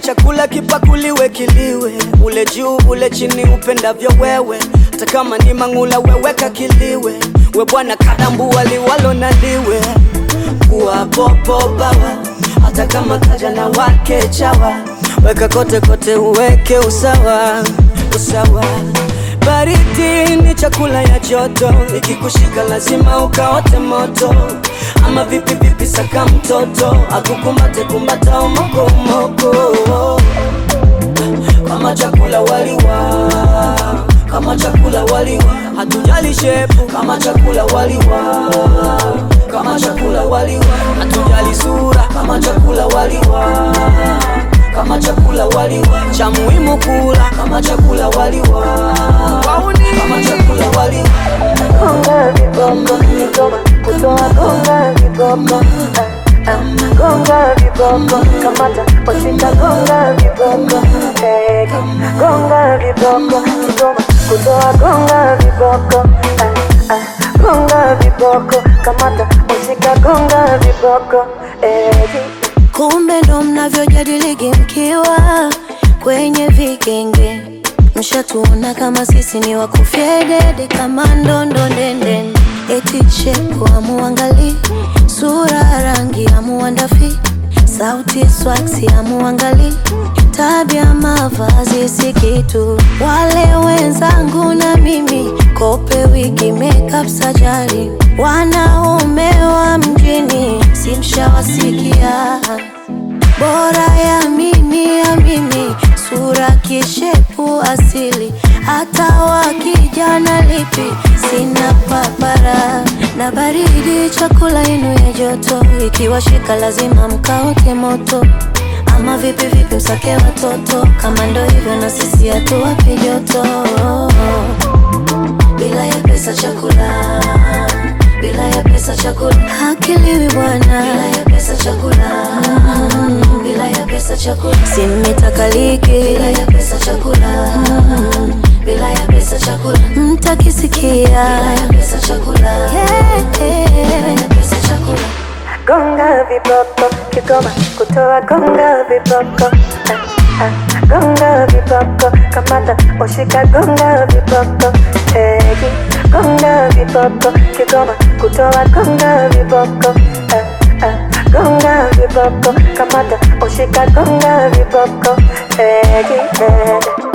chakula kipakuliwe kiliwe, ule juu ule chini upendavyo wewe, hata kama ni mang'ula weweka kiliwe, we bwana kadambu waliwalo na liwe kuwa popo bawa, hata kama kaja na wake chawa, weka kote kote uweke usawa usawa. Baridi ni chakula ya joto, ikikushika lazima ukaote moto. Ama vipi vipi, saka mtoto akukumbate kumbata umoko umoko, kama chakula waliwa, kama chakula waliwa, hatujali shepu, kama chakula waliwa, kama chakula waliwa, hatujali sura, kama chakula waliwa kama chakula waliwa, cha muhimu kula kama chakula waliwa, kama chakula waliwa. Gonga viboko, Kigoma kutoa gonga viboko Ah, ah, gonga viboko, kamata washika gonga viboko Eh, gonga viboko, Kigoma kutoa gonga viboko Ah, ah, gonga viboko, kamata washika gonga viboko Eh, Kumbe ndo mnavyojadiligi mkiwa kwenye vigenge, mshatuona kama sisi ni wakufyedede kama ndondo ndende, eti shepu amuangali, sura rangi amuandafi, sauti swaksi amuangali, tabia mavazi si kitu. Wale wenzangu na mimi kope wigi makeup sajari, wanaume wa mjini simshawasikia bora ya mimi ya mimi, sura kishepu asili, hata wakijana lipi sina papara na baridi, chakula yenu ya joto, ikiwashika lazima mkaote moto. Ama vipi vipi, msake watoto, kama ndo hivyo na sisi hatuwapi joto bila ya pesa chakula, bila ya pesa chakula hakiliwi bwana, bila ya pesa chakula, mm, bila ya pesa chakula simitakaliki, bila ya pesa chakula, mm, bila ya pesa chakula mtakisikia, bila ya pesa chakula, yeah, yeah. bila ya pesa chakula gonga viboko, Kigoma kutoa gonga viboko Ah, ah, gonga viboko, kamata washika gonga viboko Eh, gonga viboko, Kigoma kutoa gonga viboko Ah, ah, gonga viboko, kamata washika gonga viboko Eh, eh.